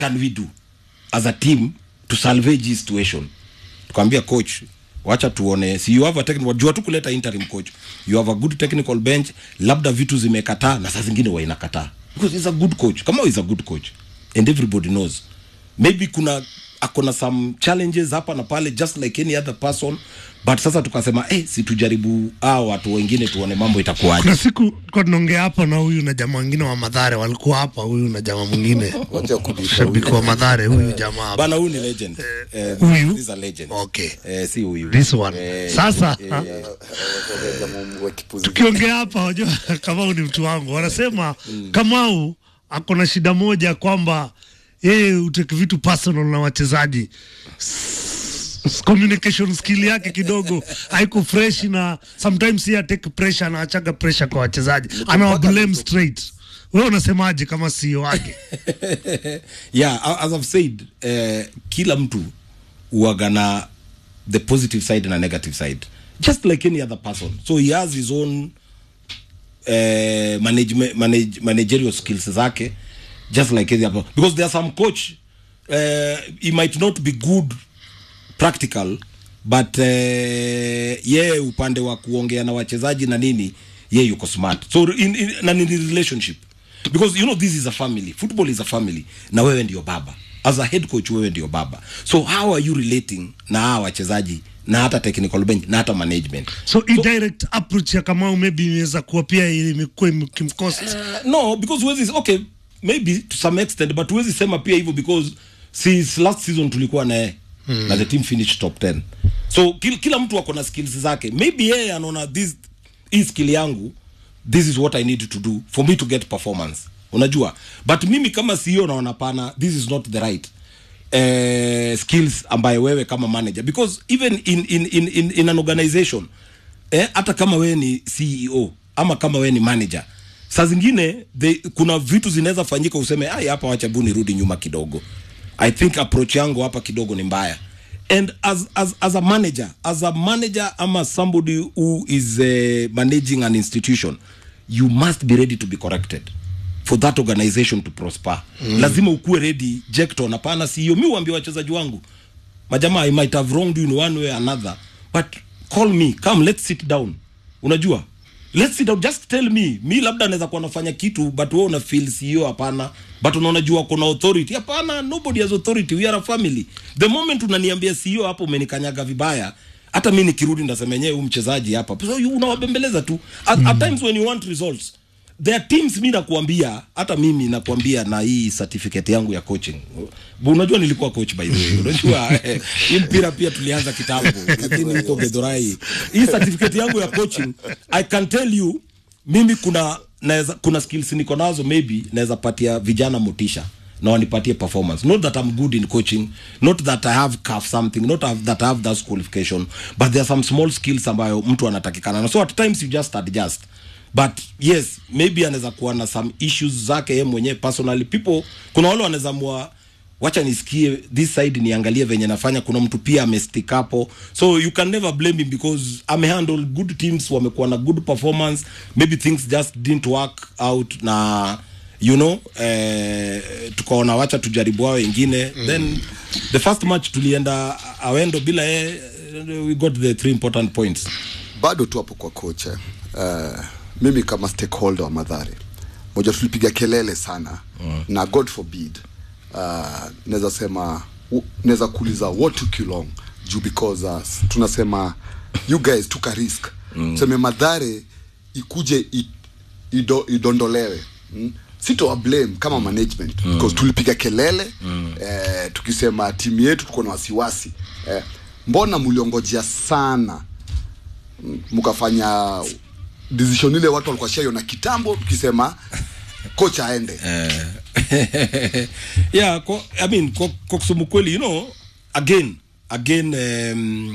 can we do as a team to salvage this situation tukaambia coach wacha tuone si you have a technical jua tu kuleta interim coach you have a good technical bench labda vitu zimekataa na saa zingine wa inakataa because he's a good coach kama is a good coach and everybody knows maybe kuna akona some challenges hapa na pale just like any other person but sasa tukasema eh, si tujaribu hao watu wengine tuone mambo itakuwaje kuna siku kwa tunaongea hapa na huyu na jamaa wengine wa madhare walikuwa hapa huyu na jamaa mwingine wacha kubisha shabiki wa madhare huyu jamaa hapa. bana huyu ni legend eh, Huyu? this is a legend Okay. eh, si huyu This one. eh, Sasa wa kipuzi tukiongea hapa wajua Kamau ni mtu wangu wanasema Kamau ako na shida moja kwamba yeye uteki vitu personal na wachezaji S- communication skill yake kidogo haiko fresh na sometimes yeye take pressure anaachaga pressure kwa wachezaji anawa blame straight wewe unasemaje kama CEO wake yeah a- as i've said eh, kila mtu huwaga na the positive side na negative side just like any other person so he has his own eh, management, manage, managerial skills zake just like any other because there are some coach eh, he might not be good practical but eh, yeye upande wa kuongea na wachezaji na nini yeye yuko smart so in, in, na ni relationship because you know this is a family football is a family na wewe ndio baba as a head coach wewe ndio baba so how are you relating na hawa wachezaji na hata technical bench na hata management so indirect approach ya Kamau maybe inaweza kuwa pia imekuwa imkimkosa Uh, no because huwezi okay maybe to some extent but huwezi sema pia hivyo because since last season tulikuwa naye mm. na the team finished top 10 so kil, kila mtu ako na skills zake maybe yeye anaona this hii skill yangu this is what i need to do for me to get performance unajua but mimi kama CEO naona pana this is not the right uh, skills ambayo wewe kama manager because even in, in, in, in, in an organization eh, hata kama wewe ni CEO ama kama wewe ni manager saa zingine they, kuna vitu zinaweza fanyika useme ai hapa wacha bu nirudi nyuma kidogo i think approach yangu hapa kidogo ni mbaya and as, as, as a manager as a manager ama somebody who is uh, managing an institution you must be ready to be corrected for that organization to prosper mm. lazima ukuwe ready jekton hapana sio mi uambia wachezaji wangu majamaa i might have wronged you in one way or another but call me come let's sit down unajua let's sit down just tell me mi labda naweza kuwa nafanya kitu but wewe una feel sio hapana but unaona jua kuna authority hapana nobody has authority we are a family the moment unaniambia sio hapo umenikanyaga vibaya hata mi nikirudi ndasema yenyewe huyu mchezaji hapa so you unawabembeleza tu at, mm. at times when you want results there are teams mi nakuambia hata mimi nakuambia na hii certificate yangu ya coaching Bu- unajua nilikuwa coach by the way unajua eh, hii mpira pia tulianza kitambo lakini huko gedhorai hii certificate yangu ya coaching i can tell you mimi kuna naweza kuna skills niko nazo maybe naweza patia vijana motisha na wanipatie performance not that i'm good in coaching not that i have calf something not have, that i have that qualification but there are some small skills ambayo mtu anatakikana na so at times you just adjust but yes maybe anaweza kuwa na some issues zake ye mwenyewe personally people kuna wale wanaweza mwa wacha nisikie this side niangalie venye nafanya kuna mtu pia amestick hapo so you can never blame him because amehandle good teams wamekuwa na good performance maybe things just didn't work out na you know eh, tukaona wacha tujaribu wao wengine mm. then the first match tulienda awendo bila ye we got the three important points bado tu hapo kwa kocha uh, mimi kama stakeholder wa madhare moja tulipiga kelele sana mm. na god forbid uh, naweza sema u- naweza kuuliza what took you long juu because uh, tunasema you guys took a risk mm. seme madhare ikuje i, ido, idondolewe mm? sitowa blame kama management mm. because tulipiga kelele mm. eh, tukisema timu yetu tuko na wasiwasi eh, mbona mliongojea sana mkafanya decision ile watu walikuwa shaiona kitambo tukisema kocha aende yeah kwa, i mean kwa, kwa kusema kweli you know again again um,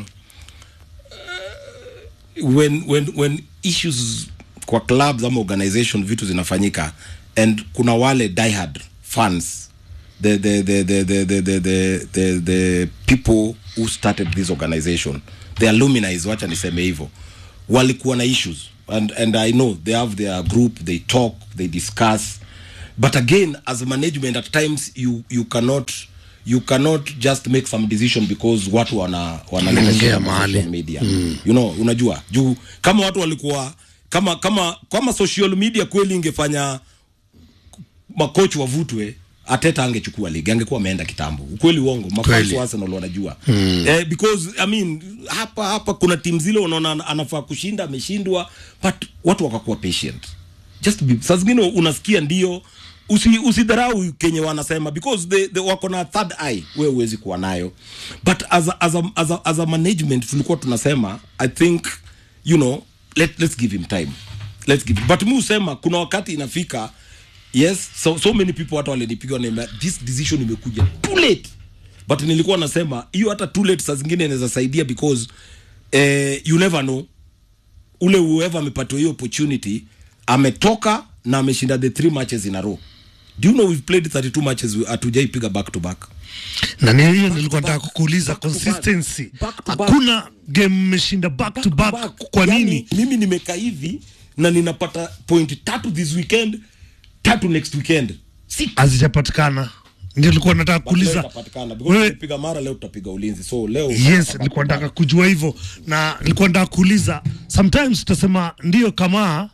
uh, when when when issues kwa clubs ama organization vitu zinafanyika and kuna wale diehard fans the the the the the the the, the, the, the people who started this organization the alumni wacha niseme hivyo walikuwa na issues and and i know they have their group they talk they discuss but again as management at times you you cannot you cannot just make some decision because watu wana wanaleta Wanaongea shida kwa mahali. social media you know unajua juu kama watu walikuwa kama kama kama social media kweli ingefanya makochi wavutwe ateta angechukua ligi angekuwa ameenda kitambo ukweli uongo mafans Kweli. wa Arsenal wanajua mm. eh, because I mean hapa hapa kuna timu zile unaona ana- anafaa kushinda ameshindwa but watu wakakuwa patient just be, saa zingine unasikia ndio usi, usidharau kenye wanasema because they, they wako na third eye wewe huwezi kuwa nayo but as a, as a, as a, as a management tulikuwa tunasema i think you know let, let's give him time let's give but mi husema kuna wakati inafika yes so, so many people hata walinipiga wanaambia this decision imekuja too late but nilikuwa nasema hiyo hata too late saa zingine inaweza saidia because eh, you never know ule whoever amepatiwa hiyo opportunity ametoka na ameshinda the three matches in a row do you know we've played 32 matches we- hatujaipiga back to back na ni hiyo nilikuwa nataka kukuuliza Back to back. consistency Back to back. hakuna game mmeshinda back to back kwa Yani, nini mimi nimekaa hivi na ninapata point tatu this weekend tatu next weekend Six. hazijapatikana ndio nilikuwa nataka But leo kuuliza itapatikana, because wewe tukipiga mara leo tutapiga ulinzi so leo yes nilikuwa nataka kujua hivyo na nilikuwa nataka kuuliza sometimes tutasema ndio kama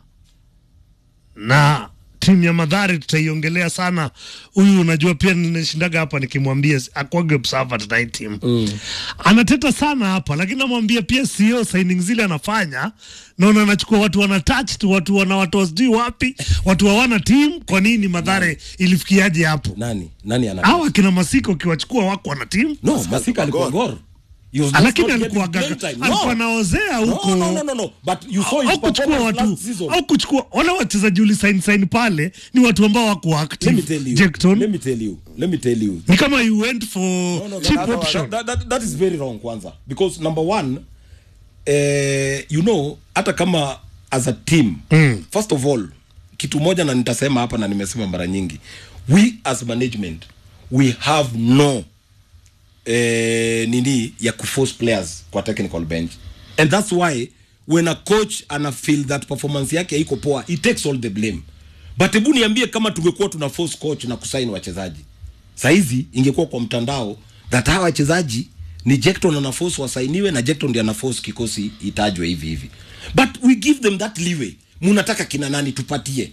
na timu ya madhari tutaiongelea sana huyu unajua pia ninashindaga hapa nikimwambia akwage observer tuna hii timu mm. anateta sana hapa lakini namwambia pia sio signing zile anafanya naona anachukua watu wana touch tu watu wana watu wasijui wapi watu hawana timu kwa nini madhare ilifikiaje hapo nani nani ana hawa akina masiko ukiwachukua wako wana timu no masika alikuwa gor He was just lakini not alikuwa getting gaga, playing time. alikuwa No. naozea huko No, no, no, no, no. But you saw his au kuchukua performance watu last season. au kuchukua wale wachezaji ulisain sain pale ni watu ambao wako Let me active tell you. Jackton Let me tell you. Let me tell you. ni kama you went for No, no, cheap that, that, option that, that, that is very wrong kwanza because number one eh, you know hata kama as a team Mm. first of all kitu moja na nitasema hapa na nimesema mara nyingi we as management we have no eh, nini ya kuforce players kwa technical bench and that's why when a coach ana feel that performance yake haiko poa he takes all the blame but hebu niambie kama tungekuwa tuna force coach na kusaini wachezaji saizi ingekuwa kwa mtandao that hawa wachezaji ni Jecton ana force wasainiwe na Jecton ndiye ana force kikosi itajwe hivi hivi but we give them that leeway munataka kina nani tupatie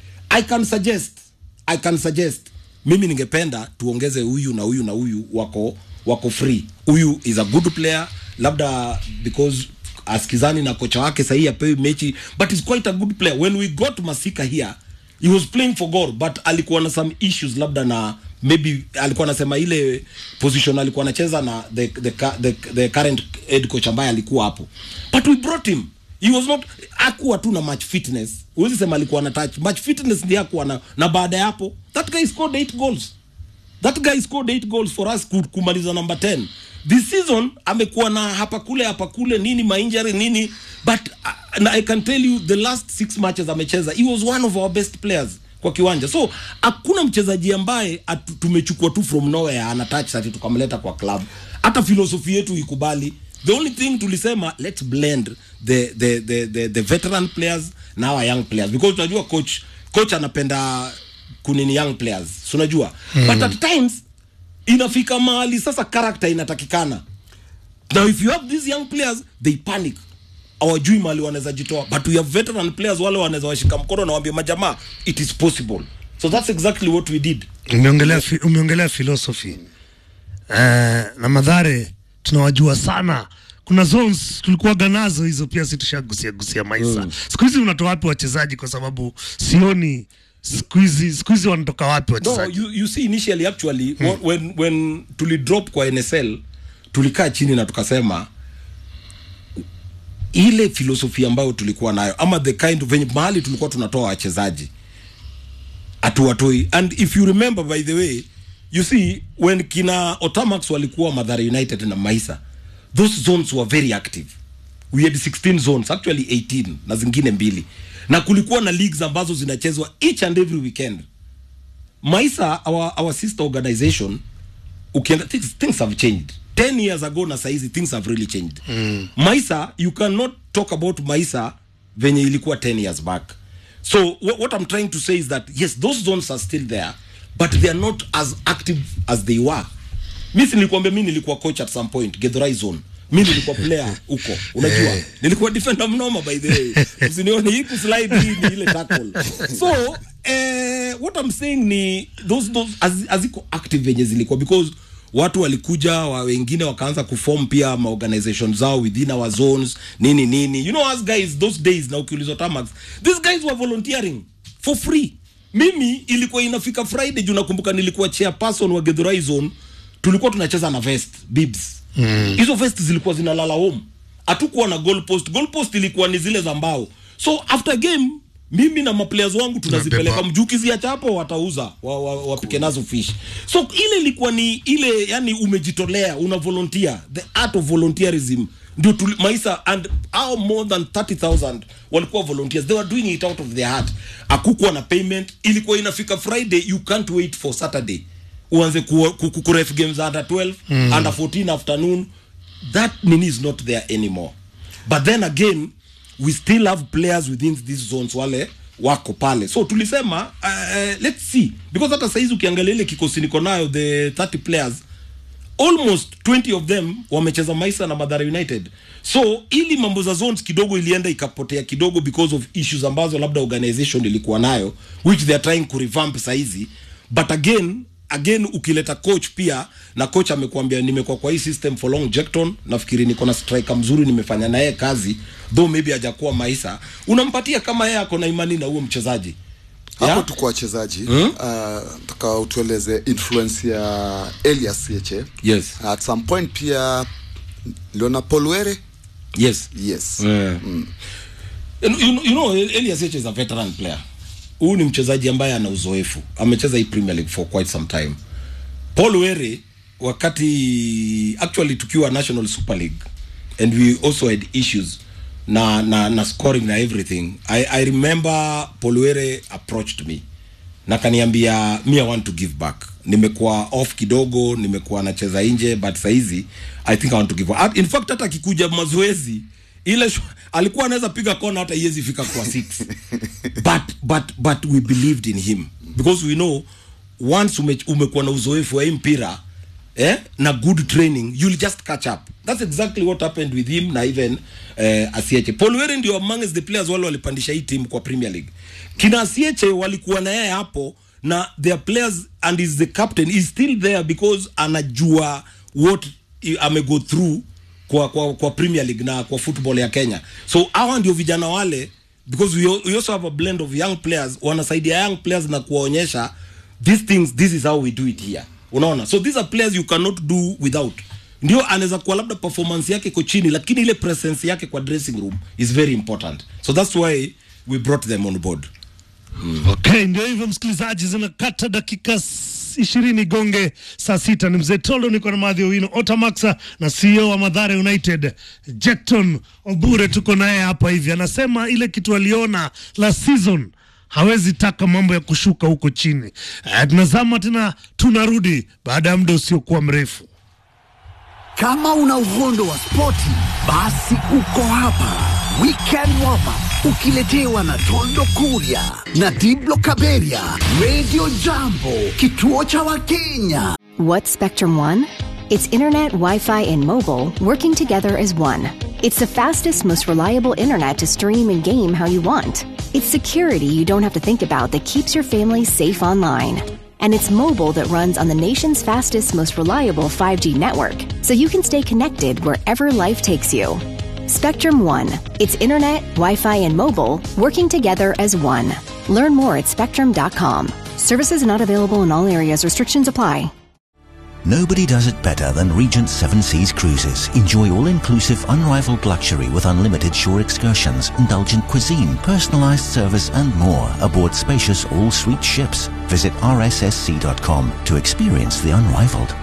i can suggest i can suggest mimi ningependa tuongeze huyu na huyu na huyu wako wako free huyu is a good player labda because askizani na kocha wake sahii apewi mechi but is quite a good player when we got masika here he was playing for gor but alikuwa na some issues labda na maybe alikuwa anasema ile position alikuwa anacheza na the, the, ca- the, the current head coach ambaye alikuwa hapo but we brought him he was not akuwa tu na match fitness huwezi sema alikuwa na touch match fitness ndiye akuwa na na baada ya hapo that guy scored eight goals that guy scored eight goals for us ku- kumaliza number 10 this season amekuwa na hapa kule hapa kule nini mainjury nini but uh, na i can tell you the last six matches amecheza he was one of our best players kwa kiwanja so hakuna mchezaji ambaye atu- tumechukua tu from nowhere ana touch ati tukamleta kwa club hata filosofi yetu ikubali the only thing tulisema let's blend the the the the, the veteran players na our young players because unajua coach coach anapenda kunini young players si unajua mm. but at times inafika mahali sasa character inatakikana now if you have these young players they panic awajui mahali wanaweza jitoa but we have veteran players wale wanaweza washika mkono na waambie majamaa it is possible so that's exactly what we did umeongelea fi, umeongelea philosophy uh, na madhare tunawajua sana kuna zones tulikuwaga nazo hizo pia si tushagusia gusia maisha mm. siku hizi unatoa wapi wachezaji kwa sababu sioni siku hizi siku hizi wanatoka wapi no wachezaji you, you see initially actually hmm. when, when tulidrop kwa nsl tulikaa chini na tukasema ile filosofi ambayo tulikuwa nayo ama the kind of venye mahali tulikuwa tunatoa wachezaji hatuwatoi and if you remember by the way you see when kina otamax walikuwa madhara united na maisa those zones were very active we had 16 zones actually 18 na zingine mbili na kulikuwa na leagues ambazo zinachezwa each and every weekend maisa our, our sister organization ukienda things, things have changed 10 years ago na saizi things have really changed mm. maisa you cannot talk about maisa venye ilikuwa 10 years back so what, what i'm trying to say is that yes those zones are still there but they are not as active as they were mi si nilikwambia mi nilikuwa coach at some point Githurai zone mi nilikuwa player huko unajua nilikuwa defender mnoma by the way usinione hii kuslide hii ni ile tackle so eh, what i'm saying ni those those az- haziko active venye zilikuwa because watu walikuja wa wengine wakaanza kuform pia maorganization zao within our zones nini nini you know us guys those days na ukiulizwa tamax these guys were volunteering for free mimi ilikuwa inafika friday juu nakumbuka nilikuwa chairperson wa Githurai zone tulikuwa tunacheza na vest bibs hizo vest zilikuwa zinalala home hatukuwa na goal post goal post ilikuwa ni zile za mbao so after game mimi na maplayers wangu tunazipeleka Nabeba. mjukiziacha hapo watauza wa, wa, wapike nazo fish so ile ilikuwa ni ile yani umejitolea una volunteer the art of volunteerism ndio tuli- maisa and how more than 30000 walikuwa volunteers they were doing it out of their heart akukuwa na payment ilikuwa inafika friday you can't wait for saturday uanze ku, ku, ku, kuref games under 12 mm. under 14 afternoon that nini is not there anymore but then again we still have players within these zones wale wako pale so tulisema uh, let's see because hata saizi ukiangalia ile kikosi niko nayo the 30 players almost 20 of them wamecheza maisa na madhara united so ili mambo za zones kidogo ilienda ikapotea kidogo because of issues ambazo labda organization ilikuwa nayo which they are trying kurevamp saizi but again again ukileta coach pia na coach amekuambia nimekuwa kwa hii system for long Jackton nafikiri niko na striker mzuri nimefanya naye kazi though maybe hajakuwa maisa unampatia kama yeye ako na imani na huo mchezaji hapo Yeah? tuko wachezaji mm? uh, taka utueleze influence ya Elias Yeche Yes. at some point pia liona Polwere yes yes Yeah. You, you, you know Elias Heche is a veteran player. Huyu ni mchezaji ambaye ana uzoefu. Amecheza hii Premier League for quite some time. Paul Were wakati actually tukiwa National Super League and we also had issues na na, na scoring na everything. I, I remember Paul Were approached me na kaniambia me I want to give back. Nimekuwa off kidogo, nimekuwa nacheza nje but saizi I think I want to give back. In fact hata akikuja mazoezi ile shwa- alikuwa anaweza piga kona hata iwezi fika kwa six but but but we believed in him because we know once ume, umekuwa na uzoefu wa hii mpira eh, na good training you'll just catch up that's exactly what happened with him na even eh, asieche paul were ndio amongst the players wale walipandisha hii team kwa premier league kina asieche walikuwa na yeye hapo na their players and is the captain is still there because anajua what i- amego through kwa, kwa, kwa premier league na kwa football ya kenya so hawa ndio vijana wale because we, al- we also have a blend of young players wanasaidia young players na kuwaonyesha these things this is how we do it here unaona so these are players you cannot do without ndio anaweza kuwa labda performance yake iko chini lakini ile presence yake kwa dressing room is very important so that's why we brought them on board Okay, ndio hivyo msikilizaji, zinakata dakika s- ishirini gonge saa sita. Ni mzee Tolo, niko na Madhi Owino Otamaxa na CEO wa Madhare United Jetton Obure, tuko naye hapa hivi. Anasema ile kitu aliona la season hawezi taka mambo ya kushuka huko chini. Eh, tunazama tena, tunarudi baada ya muda usiokuwa mrefu. Kama una uhondo wa spoti, basi uko hapa. Weekend warm up ukiletewa na Tondo Kuria na Diblo Kaberia, Radio Jambo, kituo cha Wakenya. What's Spectrum One? It's internet, Wi Fi, and mobile working together as one. It's the fastest, most reliable internet to stream and game how you want. It's security you don't have to think about that keeps your family safe online. And it's mobile that runs on the nation's fastest, most reliable 5G network, so you can stay connected wherever life takes you. Spectrum One. It's internet, Wi Fi, and mobile working together as one. Learn more at spectrum.com. Services not available in all areas, restrictions apply. Nobody does it better than Regent Seven Seas Cruises. Enjoy all-inclusive, unrivaled luxury with unlimited shore excursions, indulgent cuisine, personalized service and more aboard spacious all-suite ships. Visit rssc.com to experience the unrivaled.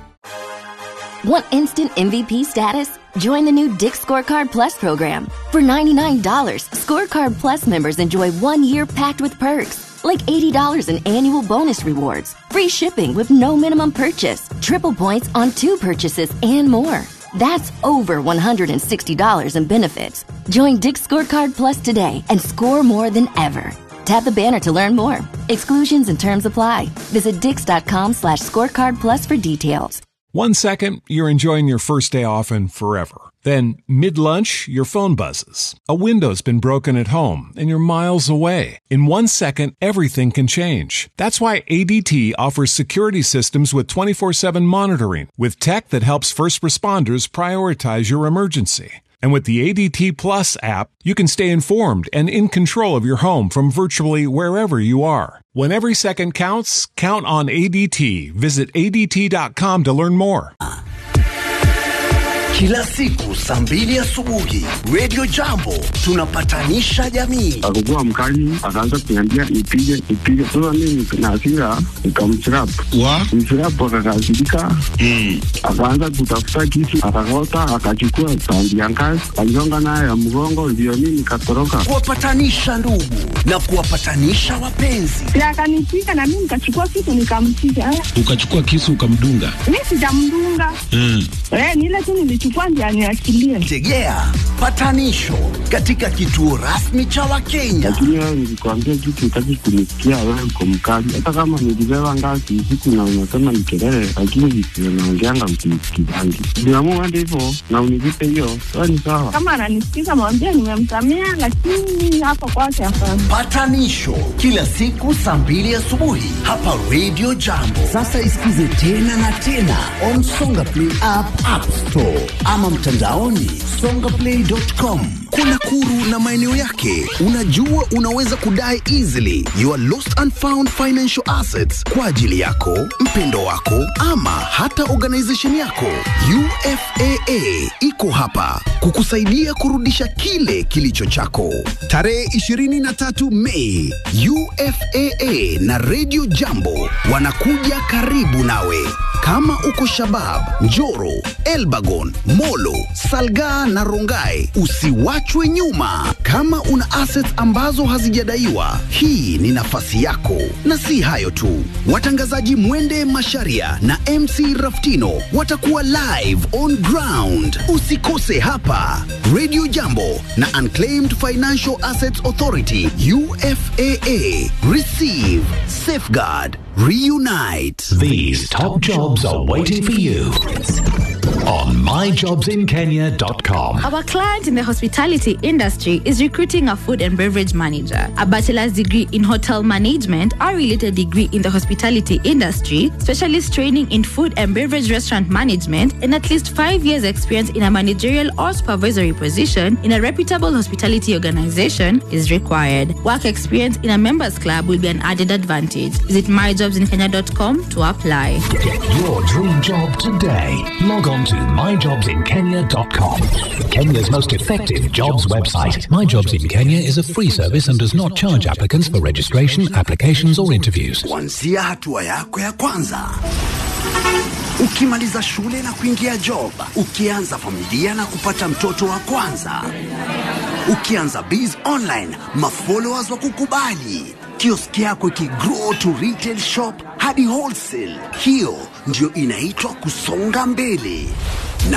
Want instant MVP status? Join the new Dick Scorecard Plus program. For $99, Scorecard Plus members enjoy one year packed with perks, like $80 in annual bonus rewards, free shipping with no minimum purchase, triple points on two purchases, and more. That's over $160 in benefits. Join Dick Scorecard Plus today and score more than ever. Tap the banner to learn more. Exclusions and terms apply. Visit dix.com slash scorecard plus for details. One second, you're enjoying your first day off and forever. Then, mid lunch, your phone buzzes. A window's been broken at home and you're miles away. In one second, everything can change. That's why ADT offers security systems with 24 7 monitoring, with tech that helps first responders prioritize your emergency. And with the ADT Plus app, you can stay informed and in control of your home from virtually wherever you are. When every second counts, count on ADT. Visit ADT.com to learn more. Kila siku saa mbili asubuhi Radio Jambo tunapatanisha jamii. akakuwa mkali, akaanza kuniambia nipige nipige. Sasa mimi na hasira nikamchirap wa mchirap, akakasirika akaanza kutafuta kisu, akakota, akachukua tandi ya ngazi, aligonga nayo ya mgongo, ndio mimi nikatoroka. Kuwapatanisha ndugu na kuwapatanisha wapenzi. na akanipiga na mimi nikachukua kitu nikampiga. Eh, ukachukua kisu ukamdunga Mi sijamdunga mm. eh, ni ile tu nilichukua ndio aniachilie. Tegea patanisho katika kituo rasmi cha Wakenya. Lakini wewe nilikwambia kitu, utaki kunisikia, wewe uko mkali. Hata kama nilibeba ngazi usiku na unasema ni kelele, lakini visivyo naongeanga msinisikizangi. Niamua hadi hivyo na univipe hiyo, wewe ni sawa. Kama ananisikiza mwambie nimemsamea, lakini hapo kwake hapana. Patanisho kila siku saa mbili asubuhi hapa Radio Jambo. Sasa isikize tena na tena on Songa Play app, App Store ama mtandaoni songaplay.com. Kuna Kuru na maeneo yake. Unajua unaweza kudai easily your lost and found financial assets kwa ajili yako, mpendo wako ama hata organization yako. UFAA iko hapa kukusaidia kurudisha kile kilicho chako. Tarehe 23 Mei, UFAA na Radio Jambo wanakuja karibu nawe. Kama uko Shabab, Njoro, Elbagon, Molo, Salgaa na Rongai, usiwachwe nyuma. Kama una assets ambazo hazijadaiwa, hii ni nafasi yako. Na si hayo tu, watangazaji Mwende Masharia na MC Raftino watakuwa live on ground. Usikose hapa Radio Jambo na Unclaimed Financial Assets Authority UFAA. Receive, safeguard, reunite. These top jobs are waiting for you on myjobsinkenya.com. Our client in the hospitality industry is recruiting a food and beverage manager, a bachelor's degree in hotel management, or related degree in the hospitality industry, specialist training in food and beverage restaurant management, and at least five years' experience in a managerial or supervisory position in a reputable hospitality organization is required. Work experience in a members club will be an added advantage. Visit myjobsinkenya.com to apply. Get your dream job today. Log on to myjobsinkenya.com. Kenya's most effective jobs website. My Jobs in Kenya is a free service and does not charge applicants for registration, applications, or interviews. kuanzia hatua yako ya kwanza ukimaliza shule na kuingia job ukianza familia na kupata mtoto wa kwanza ukianza biz online mafollowers wa kukubali kioski yako ikigrow to retail shop hadi wholesale hiyo ndio inaitwa kusonga mbele